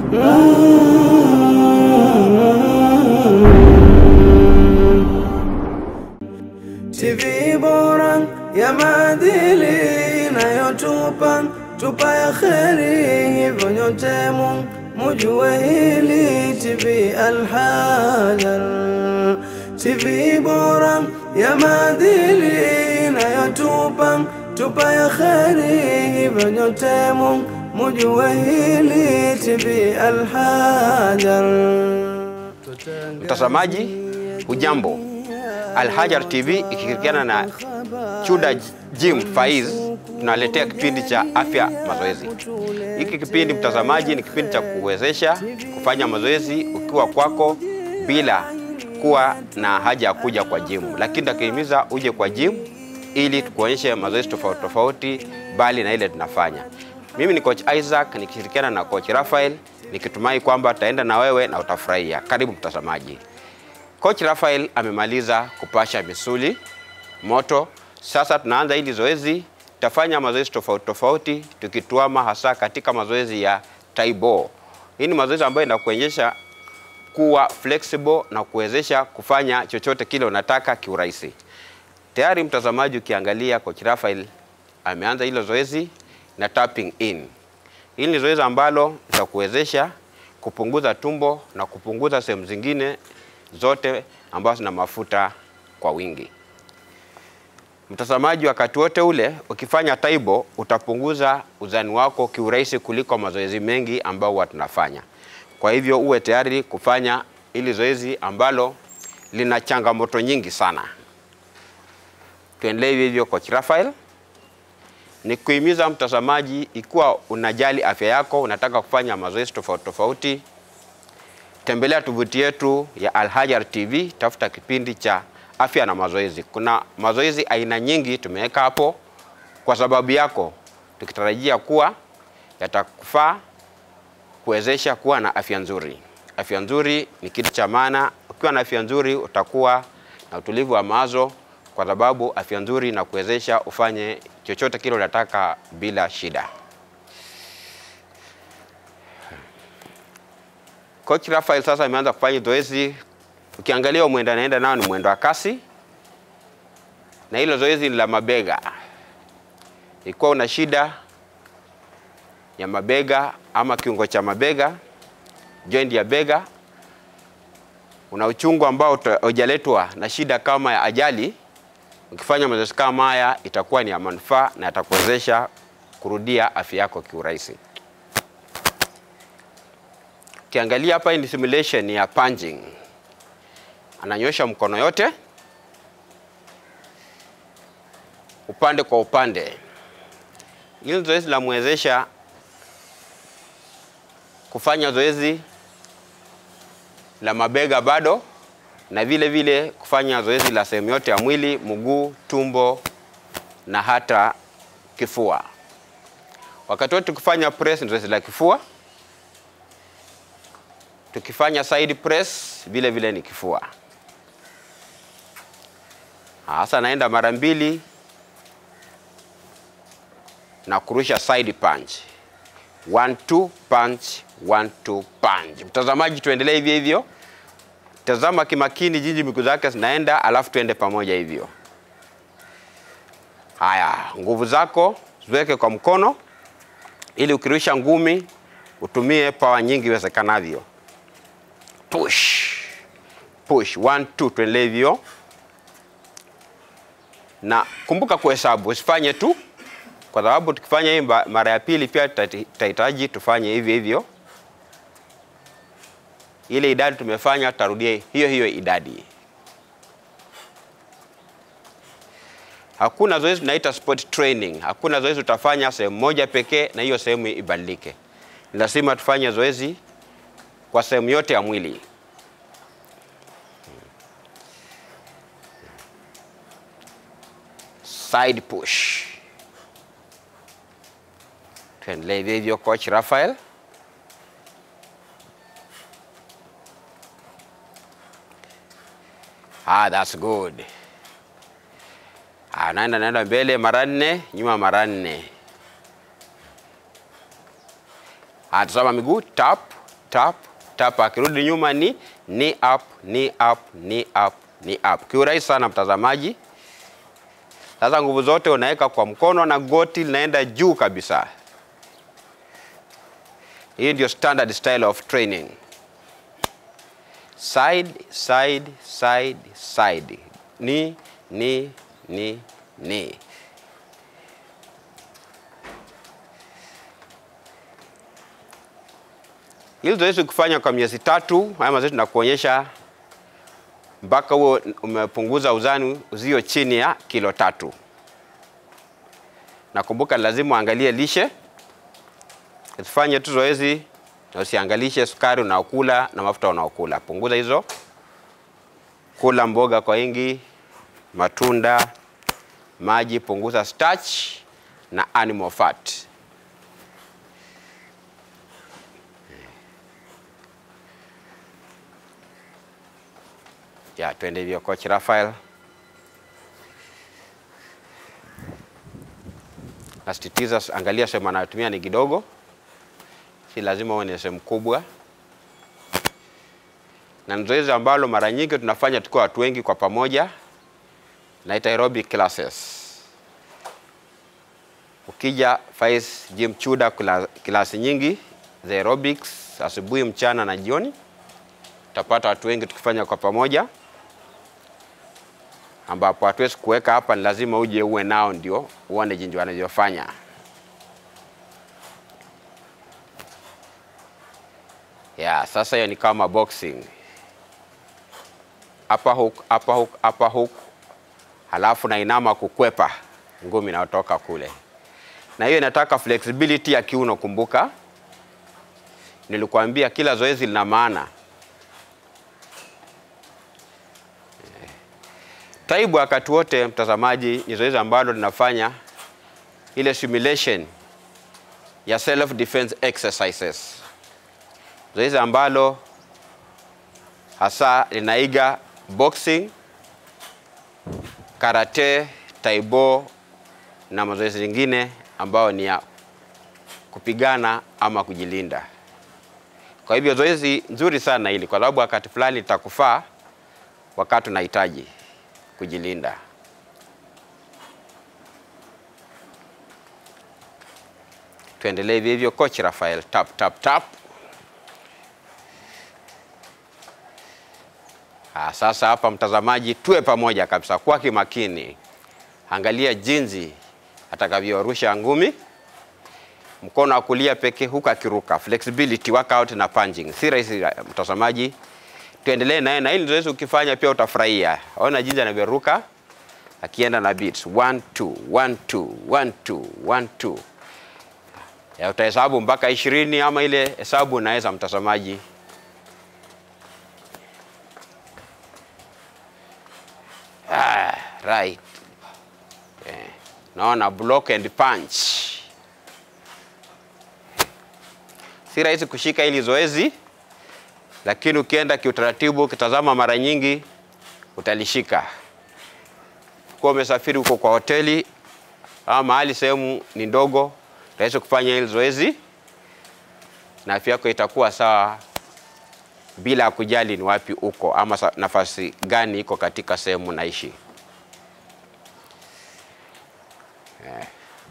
TV bora ya maadili inayotupa tupa ya kheri, hivyo nyote mu- mujue hili. TV Alhajar, TV bora ya maadili inayotupa tupa ya kheri, hivyo nyote mu- mujue hili. TV Alhajar. Mtazamaji, hujambo? Alhajar TV ikishirikiana na Chuda Gym Faiz tunaletea kipindi cha afya mazoezi. Hiki kipindi mtazamaji, ni kipindi cha kuwezesha kufanya mazoezi ukiwa kwako bila kuwa na haja ya kuja kwa gym, lakini takihimiza uje kwa gym ili tukuonyeshe mazoezi tofauti tofauti bali na ile tunafanya. Mimi ni coach Isaac nikishirikiana na coach Raphael nikitumai kwamba tutaenda na wewe na utafurahia. Karibu mtazamaji. Coach Raphael amemaliza kupasha misuli moto. Sasa tunaanza hili zoezi, tutafanya mazoezi tofauti tofauti tukituama hasa katika mazoezi ya Taibo. Hii ni mazoezi ambayo inakuonyesha kuwa flexible na kuwezesha kufanya chochote kile unataka kiurahisi. Tayari mtazamaji, ukiangalia coach Raphael ameanza hilo zoezi na tapping in. Hili ni zoezi ambalo litakuwezesha kupunguza tumbo na kupunguza sehemu zingine zote ambazo zina mafuta kwa wingi. Mtazamaji, wakati wote ule ukifanya taibo utapunguza uzani wako kiurahisi kuliko mazoezi mengi ambao huwa tunafanya. Kwa hivyo uwe tayari kufanya hili zoezi ambalo lina changamoto nyingi sana. Tuendelee hivyo hivyo, coach Raphael ni kuhimiza mtazamaji, ikiwa unajali afya yako, unataka kufanya mazoezi tofauti tofauti, tembelea tovuti yetu ya Alhajar TV, tafuta kipindi cha afya na mazoezi. Kuna mazoezi aina nyingi tumeweka hapo kwa sababu yako, tukitarajia kuwa yatakufaa kuwezesha kuwa na afya nzuri. Afya nzuri ni kitu cha maana. Ukiwa na afya nzuri utakuwa na utulivu wa mawazo, kwa sababu afya nzuri inakuwezesha ufanye chochote kile unataka bila shida. Coach Raphael sasa ameanza kufanya zoezi. Ukiangalia mwendo anaenda nao ni mwendo wa kasi, na hilo zoezi ni la mabega. Ikiwa una shida ya mabega ama kiungo cha mabega, joint ya bega, una uchungu ambao hujaletwa na shida kama ya ajali, ukifanya mazoezi kama haya itakuwa ni ya manufaa na yatakuwezesha kurudia afya yako kiurahisi. Ukiangalia hapa ni simulation ya punching. Ananyosha mkono yote upande kwa upande. Hili zoezi linamwezesha kufanya zoezi la mabega bado na vile vile kufanya zoezi la sehemu yote ya mwili, mguu, tumbo na hata kifua. Wakati wote tukifanya press ni zoezi la kifua, tukifanya side press vile vile ni kifua. Sasa naenda mara mbili na kurusha side punch. One, two, punch, one, two, punch. Mtazamaji, tuendelee hivyo hivyo. Tazama kimakini jinsi miguu zake zinaenda, alafu tuende pamoja hivyo. Haya, nguvu zako ziweke kwa mkono, ili ukirusha ngumi utumie pawa nyingi iwezekanavyo. Push, push, one, two, tuendelee hivyo, na kumbuka kuhesabu, usifanye tu kwa sababu tukifanya hii mara ya pili pia tutahitaji tufanye hivyo hivyo. Ile idadi tumefanya tutarudia hiyo hiyo idadi. Hakuna zoezi tunaita sport training. Hakuna zoezi utafanya sehemu moja pekee na hiyo sehemu ibadilike. Ni lazima tufanye zoezi kwa sehemu yote ya mwili. Side push. Tuendelee hivyo hivyo, coach Raphael. Ah, that's good. Ah, naenda naenda mbele mara nne, nyuma mara nne. Ah, tazama miguu, tap tap tap, akirudi nyuma ni knee up, knee up, knee up, knee up. Kiurahisi sana mtazamaji. Sasa nguvu zote unaweka kwa mkono na goti linaenda juu kabisa. Hii ndio standard style of training. Side, side, side, side. Ni, ni, ni, ni. Hili zoezi ukifanya kwa miezi tatu, haya mazoezi tunakuonyesha mpaka huo umepunguza uzani uzio chini ya kilo tatu. Nakumbuka lazima uangalie lishe, usifanye tu zoezi na usiangalishe sukari unaokula na mafuta unaokula. Punguza hizo, kula mboga kwa wingi, matunda, maji, punguza starch na animal fat. Ya, twende hivyo coach Rafael. Nasisitiza, angalia sehemu anayotumia ni kidogo, si lazima uwe ni sehemu kubwa, na ni zoezi ambalo mara nyingi tunafanya tukiwa watu wengi kwa pamoja, naita aerobic classes. Ukija Faiz Gym Chuda, klasi nyingi za aerobics asubuhi, mchana na jioni, utapata watu wengi tukifanya kwa pamoja ambapo hatuwezi kuweka hapa, ni lazima uje uwe nao ndio uone jinsi wanavyofanya. Ya, sasa hiyo ni kama boxing. Upper hook, upper hook, upper hook. Halafu na inama kukwepa ngumi inayotoka kule, na hiyo inataka flexibility ya kiuno. Kumbuka nilikuambia kila zoezi lina maana. Taibu wakati wote, mtazamaji, ni zoezi ambalo linafanya ile simulation ya self defense exercises, zoezi ambalo hasa linaiga boxing, karate, taibo na mazoezi mengine ambayo ni ya kupigana ama kujilinda. Kwa hivyo zoezi nzuri sana hili, kwa sababu wakati fulani litakufaa wakati unahitaji kujilinda. Tuendelee hivyo hivyo, coach Rafael, tap tap tap. Ah, sasa hapa mtazamaji, tuwe pamoja kabisa kwa kimakini, angalia jinsi atakavyorusha ngumi, mkono wa kulia pekee huku akiruka, flexibility workout na punching. Si rahisi mtazamaji, tuendelee naye na hili zoezi ukifanya pia utafurahia. Ona jinsi anavyoruka akienda na beats 1 2 1 2 1 2 1 2. Ya utahesabu mpaka ishirini ama ile hesabu unaweza mtazamaji. Ah, right. Eh, naona block and punch. Si rahisi kushika hili zoezi lakini ukienda kiutaratibu, ukitazama mara nyingi utalishika. Kwa umesafiri huko kwa hoteli ama mahali sehemu ni ndogo, rahisi kufanya hili zoezi na afya yako itakuwa sawa, bila kujali ni wapi uko ama nafasi gani iko katika sehemu naishi. Eh.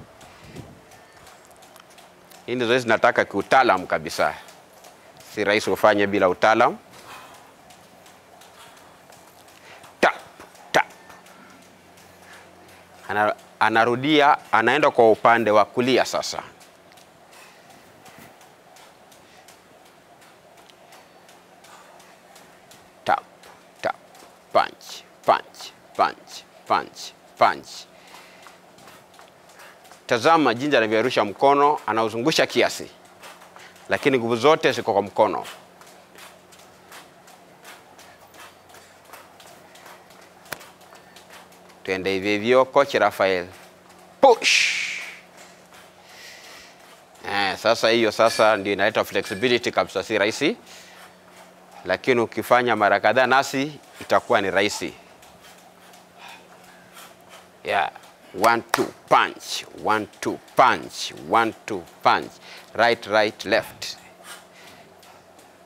Hili zoezi nataka kiutaalamu kabisa si rahisi ufanye bila utaalamu. Tap tap, ana, anarudia, anaenda kwa upande wa kulia sasa. Tap tap, punch punch punch punch punch. Tazama jinsi anavyorusha mkono, anauzungusha kiasi lakini nguvu zote ziko kwa mkono. Tuende hivyo hivyo, coach Rafael, push. Eh, sasa hiyo sasa ndio inaleta flexibility kabisa, si rahisi, lakini ukifanya mara kadhaa nasi itakuwa ni rahisi. Yeah. One, two, punch. One, two, punch. One, two, punch. Right, right, left.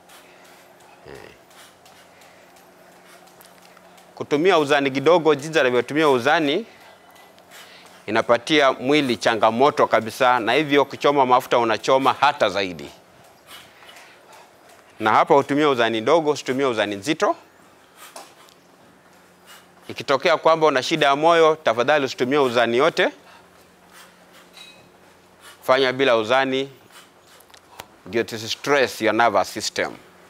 Kutumia uzani kidogo, jinsi anavyotumia uzani inapatia mwili changamoto kabisa, na hivyo kuchoma mafuta unachoma hata zaidi. Na hapa utumia uzani dogo, usitumie uzani nzito. Ikitokea kwamba una shida ya moyo, tafadhali usitumie uzani yote, fanya bila uzani, ndio tusistress your nervous system.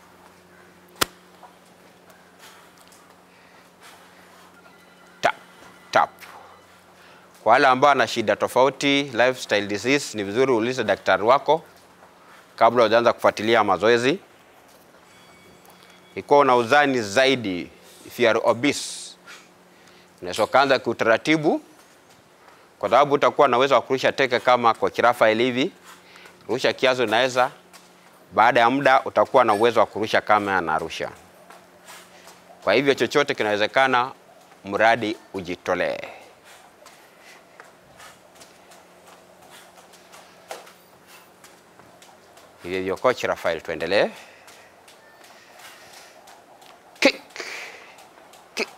Tap, tap. Kwa wale ambao ana shida tofauti, lifestyle disease, ni vizuri uulize daktari wako kabla hujaanza kufuatilia mazoezi. Ikiwa una uzani zaidi, if you are obese, unaweza kuanza kiutaratibu, kwa sababu utakuwa na uwezo wa kurusha teke kama kwa Rafael hivi. Rusha kiasi unaweza, baada ya muda utakuwa na uwezo wa kurusha kama anarusha. Kwa hivyo chochote kinawezekana, mradi ujitolee. Hivyo hivyo, coach Rafael, tuendelee. Kick. Kick.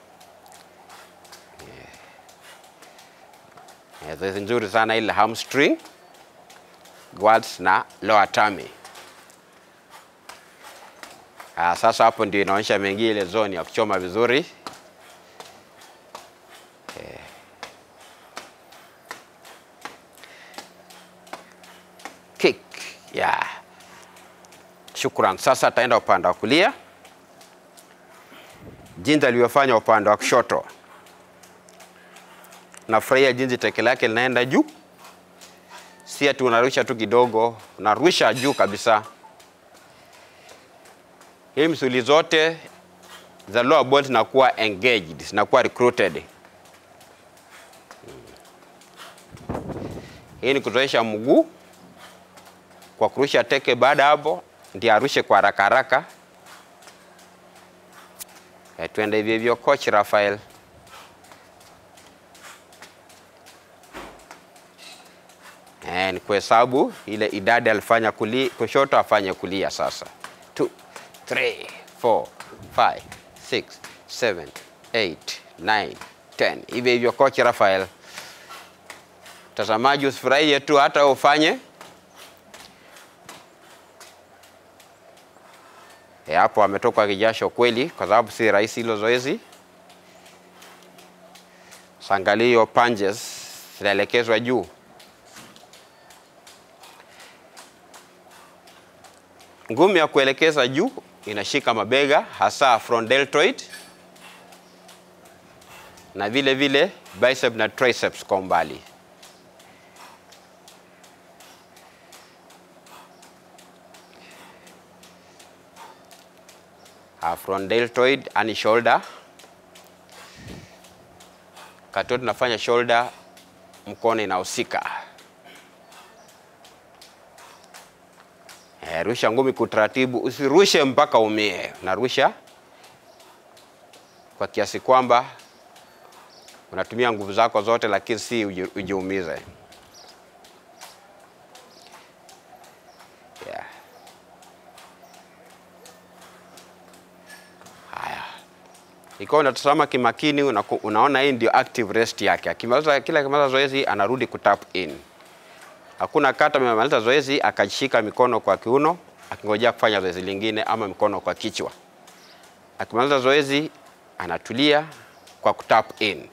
Yeah. Zoezi nzuri sana ile hamstring, quads na lower tummy. Ah, sasa hapo ndio inaonyesha mengi ile zone ya kuchoma vizuri. Eh. Kick. Yeah. Shukran. Sasa ataenda upande wa kulia, jinsi alivyofanya upande wa kushoto. Nafurahia jinsi teke lake linaenda juu, si ati unarusha tu kidogo, unarusha juu kabisa. Hii misuli zote za lower body zinakuwa engaged, zinakuwa recruited. Hii ni kuzoesha mguu kwa kurusha teke. Baada hapo ndio arushe kwa haraka haraka. E, tuende hivyo hivyo, coach Rafael. E, ni kuhesabu ile idadi alifanya kuli, kushoto afanye kulia sasa. 2 3 4 5 6 7 8 9 10. Hivyo hivyo, coach Rafael. Mtazamaji, usifurahie tu, hata wewe ufanye E, hapo ametoka kijasho kweli, kwa sababu si rahisi hilo zoezi. Sangalio punches zinaelekezwa juu. Ngumi ya kuelekeza juu inashika mabega, hasa front deltoid na vile vile bicep na triceps kwa umbali. uh, front deltoid and shoulder. Kati tunafanya shoulder, mkono inahusika. Eh, rusha ngumi kwa utaratibu, usirushe mpaka umie. Unarusha kwa kiasi kwamba unatumia nguvu zako zote, lakini si uji- ujiumize. Yeah. Haya, ikiwa unatazama kimakini, unaku- unaona hii ndio active rest yake. Akimaliza kila akimaliza zoezi anarudi kutap in. Hakuna kata amemaliza zoezi akashika mikono kwa kiuno akingojea kufanya zoezi lingine ama mikono kwa kichwa. Akimaliza zoezi anatulia kwa kutap in.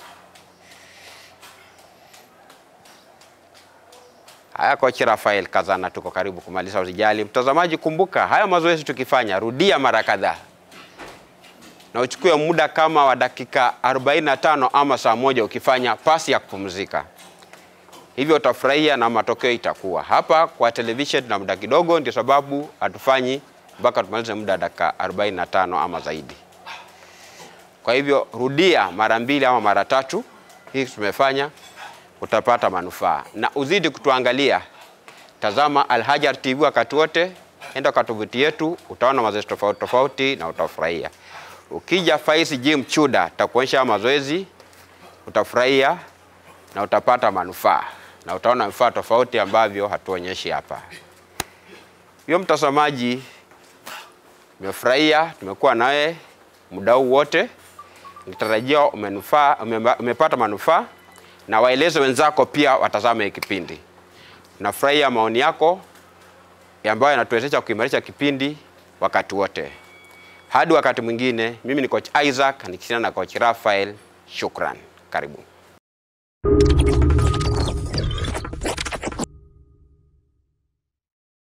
Haya, kocha Rafael Kazana, tuko karibu kumaliza. Usijali mtazamaji, kumbuka haya mazoezi tukifanya, rudia mara kadhaa na uchukue muda kama wa dakika 45 ama saa moja ukifanya pasi ya kupumzika. Hivyo utafurahia na matokeo itakuwa hapa. Kwa television na muda kidogo, ndio sababu hatufanyi mpaka tumalize muda wa dakika 45 ama zaidi. Kwa hivyo rudia mara mbili ama mara tatu, hii tumefanya, utapata manufaa na uzidi kutuangalia. Tazama Alhajar TV wakati wote, enda kwa tovuti yetu, utaona mazoezi tofauti tofauti na utafurahia. Ukija Faiz Gym Chuda, takuonyesha mazoezi, utafurahia na utapata manufaa na utaona vifaa tofauti ambavyo hatuonyeshi hapa. Hiyo mtazamaji, Nimefurahia, tumekuwa nawe muda huu wote, nikitarajia umenufaa, umeba- umepata manufaa na waeleze wenzako pia watazame hii kipindi. Nafurahia maoni yako ambayo yanatuwezesha kuimarisha kipindi wakati wote. Hadi wakati mwingine, mimi ni coach Isaac nikishirikiana na coach Raphael. Shukran, karibu.